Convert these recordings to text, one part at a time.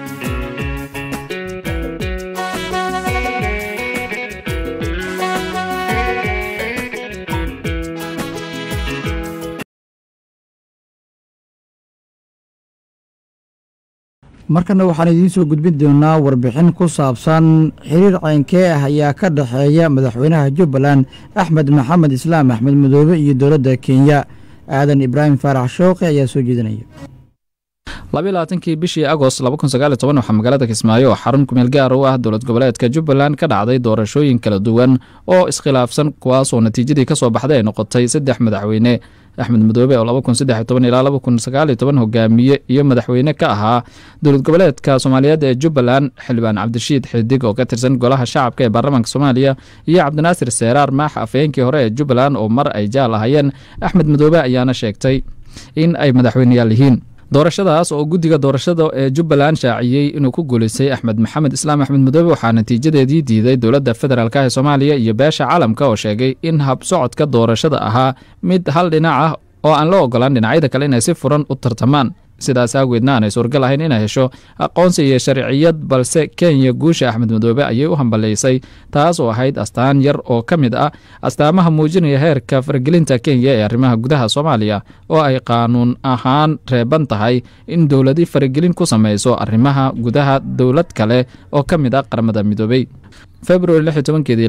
markana waxaan idiin soo gudbin doonaa warbixin ku saabsan xiriir ceynkee ah ayaa ka dhexeeya madaxweynaha jubbaland axmed maxamed islaam axmed madoobe iyo dowladda kenya aadan ibraahim faarax shooqe ayaa soo jeedinaya labayilabaatankii bishii agost waxaa magaalada kismaayo oo xarun kumeel gaar u ah dowlad goboleedka jubbaland ka dhacday doorashooyin kala duwan oo iskhilaafsan kuwaasoo natiijadii ka soo baxday ay noqotay saddex madaxweyne axmed madoobe oo ilaa hogaamiye iyo madaxweyne ka ahaa dowlad goboleedka soomaaliyeed ee jubbaland xildhibaan cabdirashiid xidig oo ka tirsan golaha shacabka ee baarlamaanka soomaaliya iyo cabdinaasir seeraar maax afhayeenkii hore ee jubbaland oo mar ay jaal ahayeen axmed madoobe ayaana sheegtay in ay madaxweyneyaal yihiin doorashadaas oo guddiga doorashada ee jubbaland shaaciyey inuu ku guulaystay axmed maxamed islaam axmed madoobe waxaa natiijadeedii diiday dowladda federaalk ee soomaaliya iyo beesha caalamka oo sheegay in habsocodka doorashada ahaa mid hal dhinac ah oo aan la ogolaan dhinacyada kale inay si furan u tartamaan sidaas aageedna aanay suurgal ahayn inay hesho aqoonsi iyo sharciyad balse kenya guusha axmed madoobe ayay u hambalaysay taas oo ahayd astaan yar oo ka mid ah astaamaha muujinaya heerka faragelinta kenya ee arrimaha gudaha soomaaliya oo ay qaanuun ahaan reeban tahay in dowladi faragelin ku samayso arrimaha gudaha dowlad kale oo ka mid ah qaramada midoobey februari keedii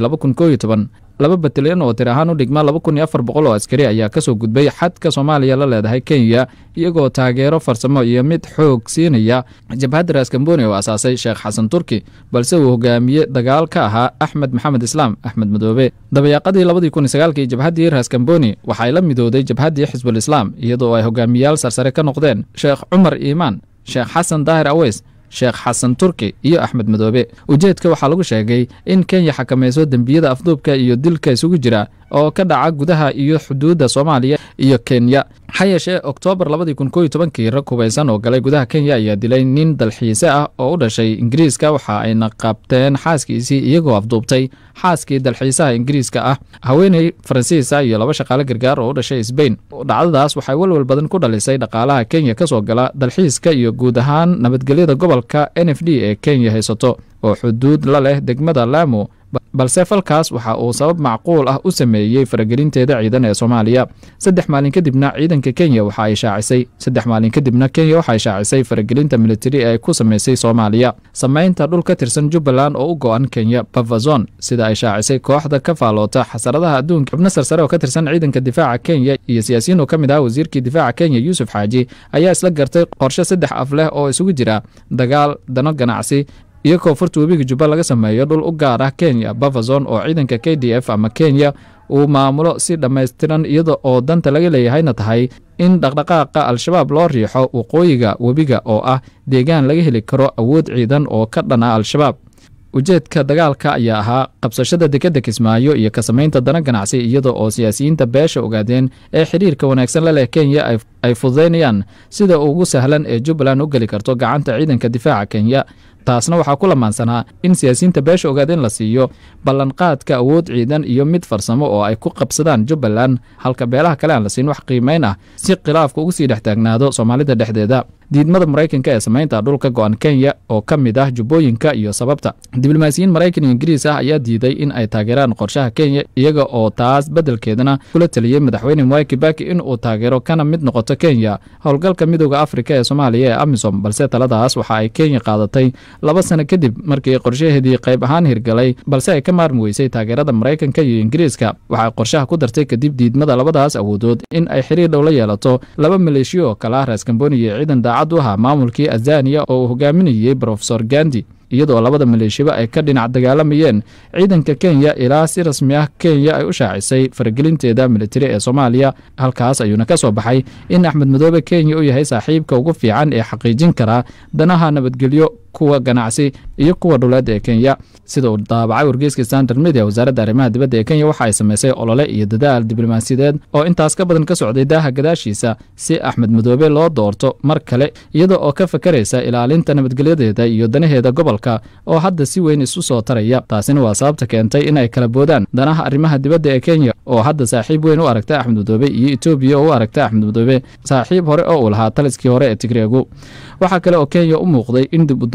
laba batalyan oo tir ahaan u dhigma oo askari ayaa kasoo gudbay xadka soomaaliya la leedahay kenya iyagoo taageero farsamo iyo mid xoog siinaya jabhadda raskamboni oo asaasay sheekh xasan turki balse uu hogaamiye dagaal ka ahaa axmed maxamed islaam axmed madoobe dabayaaqadii labadii jabhaddii raskamboni waxay la midooday jabhaddii xisbul islaam iyadoo ay hogaamiyaal sarsare ka noqdeen sheekh cumar iimaan sheekh xasan daahir aweys sheekh xasan turki iyo axmed madoobe ujeedka waxaa lagu sheegay in kenya xakamayso dembiyada afduubka iyo dilka isugu jira oo ka dhaca gudaha iyo xuduudda soomaaliya iyo kenya ha yeeshee oktoobar kii rag hubaysan oo galay gudaha kenya ayaa dilay nin dalxiise ah oo u dhashay ingiriiska waxa ayna qabteen xaaskiisii iyagoo afduubtay xaaskii dalxiisaha ingiriiska ah haweeney faransiisa iyo laba shaqaale gargaar oo u dhashay sbain dhacdadaas waxay walwal badan ku dhalisay dhaqaalaha kenya ka soo gala dalxiiska iyo guud ahaan nabadgelyada gobolka n f d ee kenya haysato oo xuduud la leh degmada laamo balse falkaas waxa uu sabab macquul ah u sameeyey faragelinteeda ciidan ee soomaaliya saddex maalin kadibna ciidanka kenya waxa ay shaacisay saddex maalin kadibna kenya waxa ay shaacisay faragelinta militari ee ay ku samaysay soomaaliya samaynta dhul ka tirsan jubbaland oo u go-an kenya bavazon sida ay shaacisay kooxda ka faaloota xasaradaha adduunka xubno sarsare oo ka tirsan ciidanka difaaca kenya iyo siyaasiyiin oo ka mid ah wasiirkii difaaca kenya yuusuf xaaji ayaa isla gartay qorshe saddex af leh oo isugu jira dagaal dano ganacsi iyo koonfurta webiga jubba laga sameeyo dhul u gaar ah kenya bavazon oo ciidanka k d f ama kenya uu maamulo si dhammaystiran iyada oo danta laga leeyahayna tahay in dhaqdhaqaaqa al-shabaab loo riixo waqooyiga webiga oo ah deegaan laga heli karo awood ciidan oo ka dhana al-shabaab ujeedka dagaalka ayaa ahaa qabsashada dekedda kismaayo iyo ka samaynta dana ganacsi iyada oo siyaasiyiinta beesha ogaadeen ee xidhiirka wanaagsan la leh kenya ay fududaynayaan sida ugu sahlan ee jubbaland u geli karto gacanta ciidanka difaaca kenya taasna waxaa ku lamaansanaa in siyaasiyiinta beesha ogaadeen la siiyo ballanqaadka awood ciidan iyo mid farsamo oo ay ku qabsadaan jubbaland halka beelaha kale aan la siin wax qiimayn ah si khilaafka ugu sii dhex taagnaado soomaalida dhexdeeda diidmada maraykanka ee samaynta dhulka go-an kenya oo ka mid ah jubbooyinka iyo sababta diblomaasiyiin maraykan iyo ingiriis ah ayaa diiday in ay taageeraan qorshaha kenya iyaga oo taas beddelkeedana kula taliyey madaxweyne mwai kibaki in uu taageero kana mid noqoto kenya howlgalka midooda afrika ee soomaaliya ee amisom balse taladaas waxa ay kenya qaadatay laba sano kadib markii qorshaheedii qayb ahaan hirgalay balse ay ka maarmi weysay taageerada maraykanka iyo ingiriiska waxay qorshaha ku dartay kadib diidmada labadaas awoodood in ay xiriir dhow la yeelato laba maleeshiyo oo kale ah raskamboni iyo ciidan daacad u ahaa maamulkii azaniya oo uu hogaaminayey brofesor gandi iyadoo labada maleeshiba ay ka dhinac dagaalamayeen ciidanka kenya ilaa si rasmi ah kenya ay u shaacisay faragelinteeda militari ee soomaaliya halkaas ayuuna ka soo baxay in axmed madoobe kenya u yahay saaxiibka ugu fiican ee xaqiijin karaa danaha nabadgelyo kuwa ganacsi iyo kuwa dhuleed ee kenya sida uu daabacay wargeyska standard media wasaaradda arrimaha dibadda ee kenya waxa ay samaysay olole iyo dadaal diblomaasiyadeed oo intaas ka badan ka socday daaha gadaashiisa si axmed madoobe loo doorto mar kale iyada oo ka fakaraysa ilaalinta nabadgelyadeeda iyo danaheeda gobolka oo hadda si weyn isu soo taraya taasina waa sababta keentay in ay kala boodaan danaha arrimaha dibadda ee kenya oo hadda saaxiib weyn u aragta axmed madoobe iyo etoobiya oo u aragta axmed madoobe saaxiib hore oo uu lahaa taliskii hore ee tigreegu waxaa kale oo kenya u muuqday in dib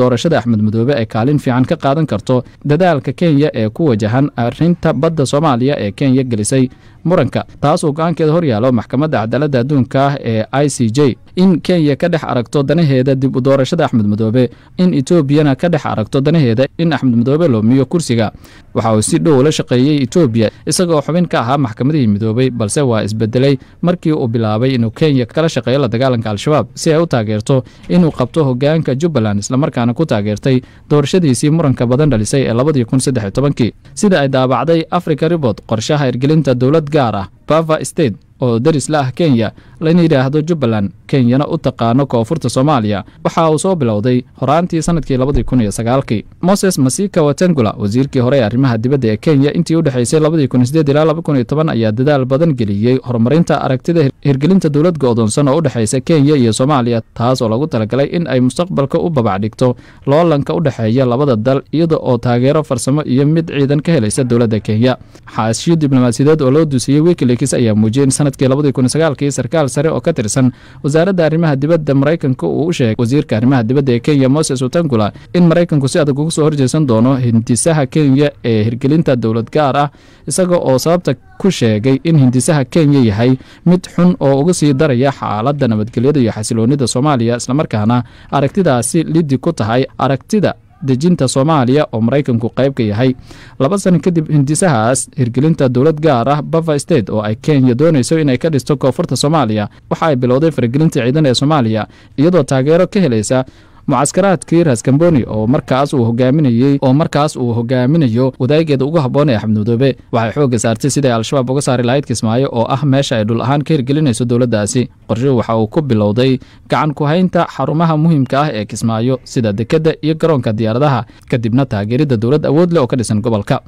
doorashada axmed madoobe ay kaalin fiican ka qaadan karto dadaalka kenya ee ku wajahan arrinta badda soomaaliya ee kenya gelisay muranka taas oo go-aankeeda horyaalo maxkamadda cadaaladda adduunka ah ee i c j in kenya ka dhex aragto danaheeda dib u doorashada axmed madoobe in etoobiyana ka dhex aragto danaheeda in axmed madoobe loomiyo kursiga waxa uu si dhow la shaqeeyey etoobiya isagoo xubin ka ahaa maxkamadihii midoobey balse waa isbedelay markii uu bilaabay inuu kenya kala shaqeeyo la dagaalanka al-shabaab si ay u taageerto inuu qabto hogaanka jubbaland islamarkaana ku taageertay doorashadiisii muranka badan dhalisay ee labadii kun saddex iyo tobankii sida ay daabacday africa ribort qorshaha hirgelinta dowlad gaar ah bava state oo deris la ah kenya lana yidhaahdo jubbaland kenyana u taqaano koonfurta soomaaliya waxa uu soo bilowday horaantii sanadkii labadii kun iyo sagaalkii moses masika watengula wasiirkii hore ee arrimaha dibadda ee kenya intii u dhexaysay labadii kun sideed ilaa laba kun iyo toban ayaa dadaal badan geliyey horumarinta aragtida hirgelinta dowlad go-doonsan oo u dhexaysa kenya iyo soomaaliya taas oo lagu talagalay in ay mustaqbalka u babac dhigto loolanka u dhexeeya labada dal iyada oo taageero farsamo iyo mid ciidan ka helaysa dowladda kenya xaashiyo diblomaasiyadeed oo loo duusiyey wikileaks ayaa muujiyey in sanadkii labadii kun sagaalkii sarkaal sare oo ka tirsan wasaaradda arrimaha dibadda maraykanka uu u sheegay wasiirka arrimaha dibadda ee kenya moses utangula in maraykanku si adag uga soo horjeesan doono hindisaha kenya ee hirgelinta dowlad gaar ah isaga oo sababta ku sheegay in hindisaha kenya yahay mid xun oo uga sii daraya xaaladda nabadgelyada iyo xasiloonida soomaaliya islamarkaana aragtidaasi lidi ku tahay aragtida dejinta soomaaliya oo maraykanku qayb ka yahay laba sano kadib hindisahaas hirgelinta dowlad gaar ah bava state oo ay kenya doonayso inay ka dhisto koonfurta soomaaliya waxa ay bilowday faragelinta ciidan ee soomaaliya iyadoo taageero ka helaysa mucaskaraadkii raskamboni oo markaas uu hogaaminayey oo markaas uu hogaaminayo wadaageeda ugu habboon ee axmed madoobe waxay xoogga saartay siday al-shabaab uga saari lahayd kismaayo oo ah meesha ay dhul ahaan ka hirgelinayso dowladdaasi qorshuhu waxa uu ku bilowday gacan ku haynta xarumaha muhiimka ah ee kismaayo sida dekedda iyo garoonka diyaaradaha kadibna taageeridda dowlad awood leh oo ka dhisan gobolka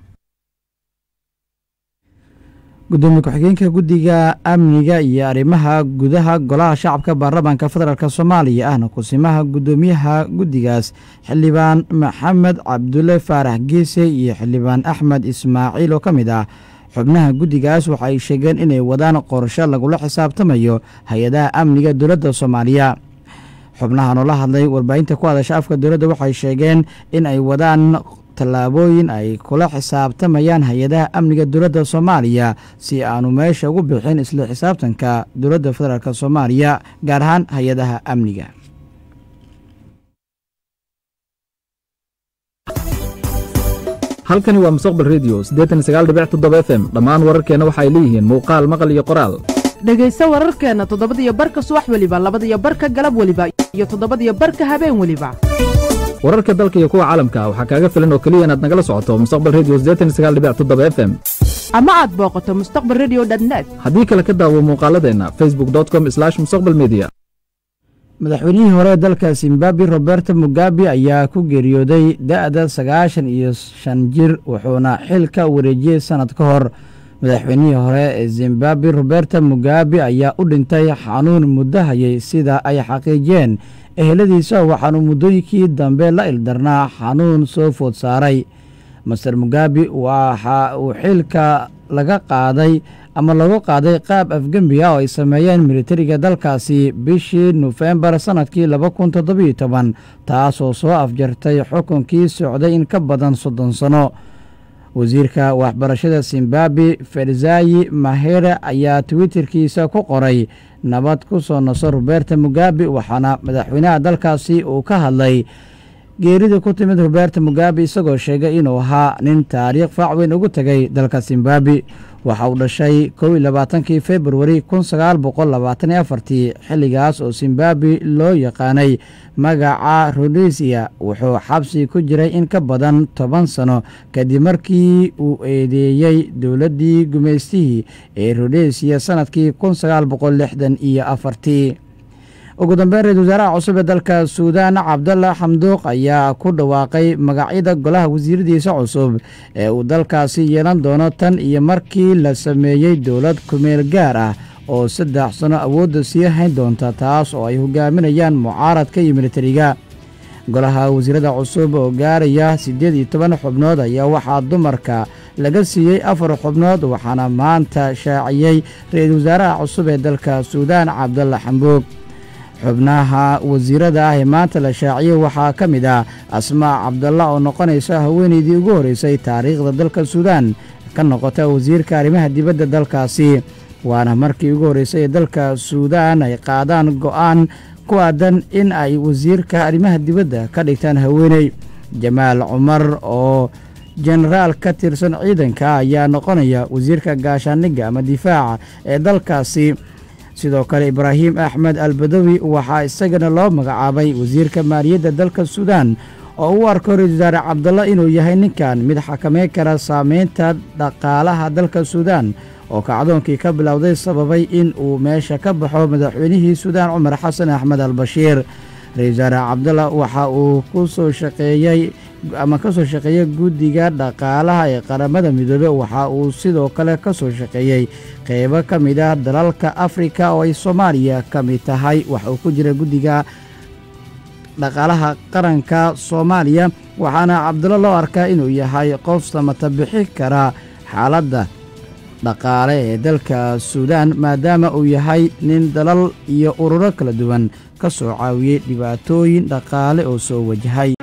gudoomiye ku-xigeenka guddiga amniga iyo arrimaha gudaha golaha shacabka baarlamaanka federaalk soomaaliya ahna kusimaha guddoomiyaha guddigaas xildhibaan maxamed cabdulle faarax geese iyo xildhibaan axmed ismaaciil oo ka mid ah xubnaha guddigaas waxa ay sheegeen inay wadaan qorsho lagula xisaabtamayo hay-adaha amniga dowladda soomaaliya xubnahan oo la hadlay warbaahinta ku hadasha afka dowladda waxay sheegeen in ay wadaan tallaabooyin ay kula xisaabtamayaan hay-adaha amniga dowladda soomaaliya si aanu meesha ugu bixin isla xisaabtanka dowladda federaalk soomaaliya gaar ahaan hay-adaha amniga halkani waa mustaqbal redio siddeetan sagaal dhibic toddoba f m dhammaan wararkeenna waxay leeyihiin muuqaal maqal iyo qoraal dhegayso wararkeenna toddobadiyo barka subax weliba labadiyo barka galab weliba iyo toddobadiyo barka habeen weliba wararka dalka iyo kuwa caalamka waxaa kaaga filan oo keliya inaad nagala socoto mustaqbal redio siddeetan sagaal dhibic toddoba f m ama aad booqato mustaqbal redio dnet haddii kale ka daawo muuqaaladeenna facebook com mustaqbal media madaxweynihii hore dalka zimbabwe roberto mugabe ayaa ku geeriyooday da-da sagaashan iyo shan jir wuxuuna xil ka wareejiyey sannad ka hor madaxweynihii hore ee zimbabwe roberto mugabe ayaa u dhintay xanuun muddo hayay sida ay xaqiijiyeen eheladiisa waxaanu muddooyinkii dambe la ildarnaa xanuun soo food saaray master mugabe waxa uu xilka laga qaaday ama lagu qaaday qaab afgembi ah oo ay sameeyeen militariga dalkaasi bishii nofembar sannadkii laba kun toddobiyo toban taasoo soo afjartay xukunkii socday in ka badan soddon sano wasiirka waxbarashada zimbabwe ferzayi mahere ayaa twitterkiisa ku qoray nabad ku soo naso roberto mugabe waxaana madaxweynaha dalkaasi uu ka hadlay geerida ku timid roberto mugabe isagoo sheegay inuu ahaa nin taariikh faac weyn ugu tegay dalka zimbabwe waxa uu dhashay kow iyo labaatankii februari kun sagaal boqol labaatan iyo afartii xilligaas oo zimbabwe loo yaqaanay magaca rodesia wuxuu xabsi ku jiray in ka badan toban sano kadib markii uu eedeeyey dowladdii gumaystihii ee rodesia sannadkii kun sagaal boqol lixdan iyo afartii ugu dambeyn ra-isul wasaaraha cusub ee dalka suudaan cabdalla xamduuq ayaa ku dhawaaqay magacyada golaha wasiiradiisa cusub ee uu dalkaasi yeelan doono tan iyo markii la sameeyey dowlad kumeel gaar ah oo saddex sano awoodda sii hayn doonta taas oo ay hogaaminayaan mucaaradka iyo militariga golaha wasiirada cusub oo gaaraya siddeed iyo toban xubnood ayaa waxaa dumarka laga siiyey afar xubnood waxaana maanta shaaciyey ra-iisul wasaaraha cusub ee dalka suudaan cabdalla xambuug xubnaha wasiirada ah ee maanta la shaaciyey waxaa ka mid ah asmaa cabdalla oo noqonaysa haweenaydii ugu horreysay taariikhda dalka suudaan ka noqota wasiirka arrimaha dibadda dalkaasi waana markii ugu horreysay ee dalka suudaan ay qaadaan go'aan ku aadan in ay wasiirka arrimaha dibadda ka dhigtaan haweeney jamaal cumar oo jenaraal ka tirsan ciidanka ayaa noqonaya wasiirka gaashaandhigga ama difaaca ee dalkaasi sidoo kale ibraahim axmed albadowi waxaa isagana loo magacaabay wasiirka maaliyadda dalka suudaan oo u arko ra-isul wasaare cabdalla inuu yahay ninkan mid xakameyn kara saameynta dhaqaalaha dalka suudaan oo kacdoonkii ka bilowday sababay in uu meesha ka baxo madaxweynihii suudaan cumar xasan axmed albashiir ra-isul wasaare cabdalla waxa uu ku soo shaqeeyey ama ka soo shaqeeyey guddiga dhaqaalaha ee qaramada midoobe waxa uu sidoo kale ka soo shaqeeyey qeybo ka mid ah dalalka afrika oo ay soomaaliya ka mid tahay waxa uu ku jira guddiga dhaqaalaha qaranka soomaaliya waxaana cabdalla loo arkaa inuu yahay qof samata bixi kara xaaladda dhaqaale ee dalka suudaan maadaama uu yahay nin dalal iyo ururo kala duwan ka soo caawiyey dhibaatooyin dhaqaale oo soo wajahay